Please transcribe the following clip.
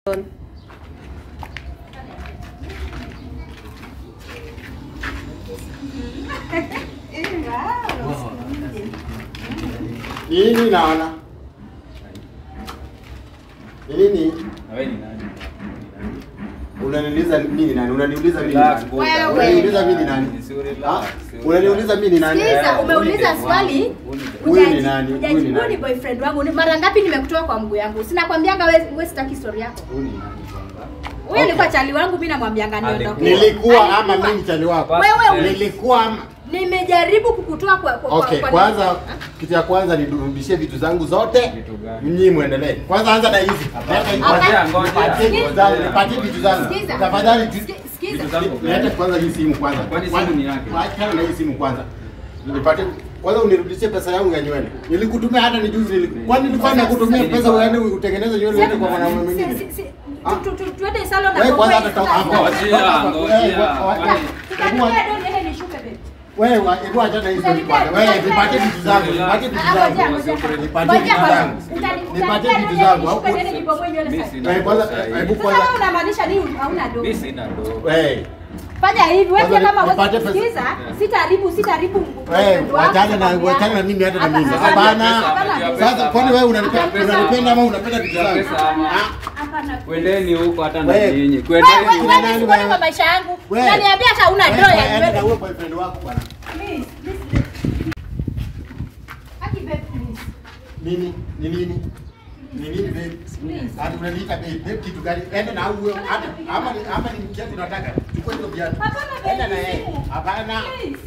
Nini naona? Ni Nini? Na wewe ni nani? Unaniuliza mimi ni nani? Unaniuliza mimi ni Relax, nani? buda. Wewe. Unaniuliza mimi ni nani? Si relax, Ah, si Unaniuliza mimi ni nani? Sikiza, Eh, umeuliza huyu ni swali. demu wangu, Huyu ni Hujaji- nani? Huyu ni hujajibu nani? ni boyfriend wangu. Ni mara ngapi nimekutoa kwa mguu yangu? Sina kwambianga wewe wewe sitaki story yako. Huyu ni nani kwanza? Huyu Okay. alikuwa chali wangu mimi namwambianga niondoke. Alikuwa. Nilikuwa ama Alikuwa. mimi chali wako? Wewe Eh. Nilikuwa ama Nimejaribu kukutoa kwa kwa Okay, kwa kwanza kitu ya kwanza nirudishie vitu zangu zote. Vitu gani? Nyinyi muendelee. Kwanza anza na hizi. Hapana. Leta hizi. Ngoja, ngoja. Nipatie vitu zangu, nipatie vitu zangu. Sikiza. Tafadhali tu- Sikiza. Sikiza. Vitu zangu. Leta kwanza hii simu kwanza. Kwani Kwanza- simu ni yake? Achana na hii simu kwanza. Nipatie kwanza unirudishie pesa yangu ya nywele. Nilikutumia hata ni juzi niliku. Kwani nilifanya kutumia pesa uende utengeneze nywele uende kwa mwanaume Si- mwingine? si- si- Ah. tu- tu- Tuende salon na Wewe kwanza kwa- hata toka hapo. Ngojea, ngojea. Kwani- Tutatumia doni niende nishuke babe. Wewe wa- hebu achana hizo kwanza. Wewe nipatie vitu zangu, nipatie vitu Ah, zangu. ngoja, ngoja. Nipatie Ngoja vitu kwanza. zangu. Utani- Nipatie utaniambia vitu doni zangu. nishuke au- niende nibomoe nywele Mimi sasa. sina Wewe kwanza pesa hii. hebu Sasa kwanza wewe unamaanisha nini hauna Mimi doni? sina do. wewe Fanya hivi, wewe Kwanza pia kama nipate wewe pesa. sikiza, sitaharibu sitaharibu wewe mguu wako wachana na sababu ya- wachana na mimi hata na mimi. Hapana, Hapana. hapana, Sasa kwani wewe unanipenda Pesa. unanipenda ama unapenda vitu zangu? Pesa ama- Ah, hapana. Kwendeni huko hata na Wewe. nyinyi. Wewe Kwendeni. wewe Kina nani wewe sikuoni wewe? kwa maisha yangu. Wewe. Unaniambia hata una wewe draw ya enda na nywele. huyo boyfriend wako bwana. Please, please. Haki babe, please. Nini? Ni nini? Ni nini babe? Please. Hadi unaniita babe, babe kitu gani? Enda na huyo hata ama ni ama ni mkiatu unataka. Chukua hizo viatu. Hapana, babe, Enda na yeye. simu. Hapana. Please.